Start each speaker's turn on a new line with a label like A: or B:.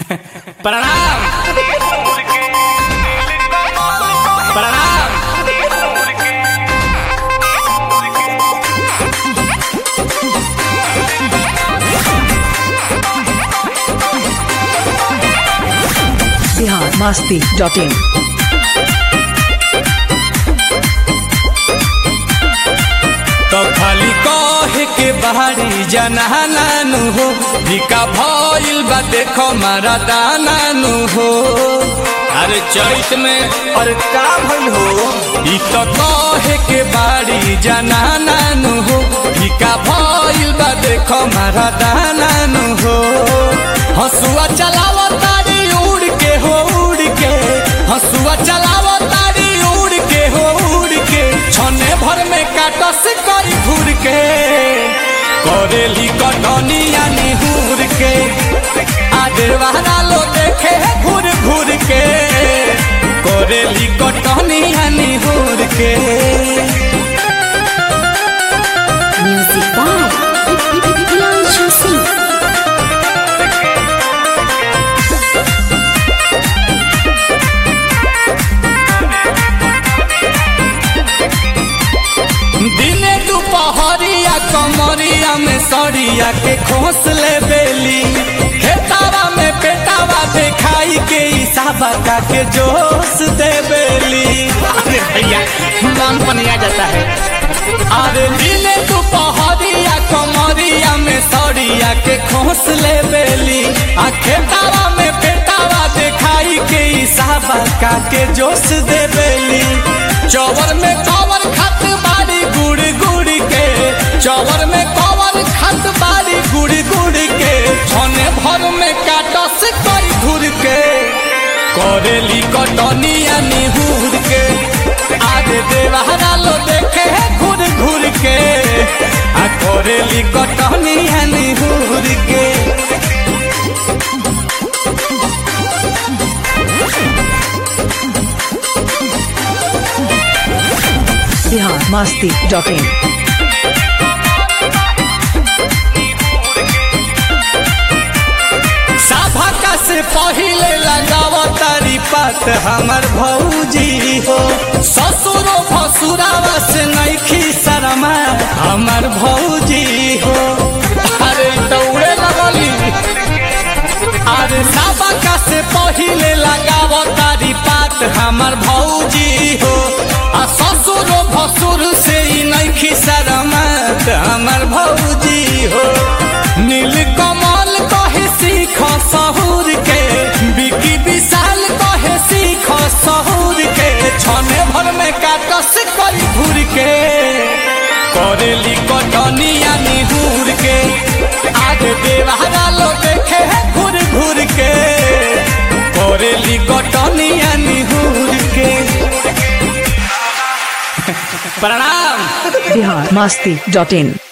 A: प्रणाम प्रणाम
B: बिहार मस्ती dot in
A: तो खाली कहे के बाहरी जनानानु हो भिका भइल बा देखो मारा दानानु हो अरे चैत में और का भइल हो ई तो कहे के बाहरी जनानानु हो भिका भइल बा देखो मारा दानानु हो हसुआ चलावो तारी उड़ के हो उड़ के हसुआ चलावो तारी उड़ के हो उड़ के छने भर में काटस करी घूर के करेली कटनिया निहूर के आधे वाला लो देखे घूर घूर के करेली कटनिया निहूर के
C: Music by Priyanshu Singh.
A: दिने दुपहरिया कमरिया में सरिया के खोस ले बेली खेतावा में पेटावा देखाई के इसाबा का के जोश दे बेली अरे भैया मन पनिया जाता है अरे दिने दुपहरिया कमरिया में सरिया के खोस ले बेली आ खेतावा में पेटावा देखाई के इसाबा का के जोश दे बेली चौवर में कवर खत बारी गुड़ गुड़ के चौवर में कवर खत बारी गुड़ गुड़ के छने भर में काटस कई घूर के करेली कटनिया निहूर के आगे देवारा लो देखे घूर घूर के आ करेली कटनिया निहूर के
B: बिहार मस्ती डॉट इन
A: सभा से पहिले लगाव तारी पात हमर भौजी हो ससुरो भसुरावा से नैखी शरमा हमर भौजी हो अरे दौड़े लगली अरे सभा से पहिले लगाव तारी पात हमर भौजी हो आ ससुरो भसुर से ही नैखी शरमत हमर भौजी हो नील कमल कहे सीख सहूर के बिकी विशाल कहे सीख सहूर के छने भर में काटस करी घूर के करेली कटनिया निहूर के आगे देवारा लो देखे घूर घूर के करेली कटनिया निहूर के प्रणाम
B: बिहार मस्ती डॉट इन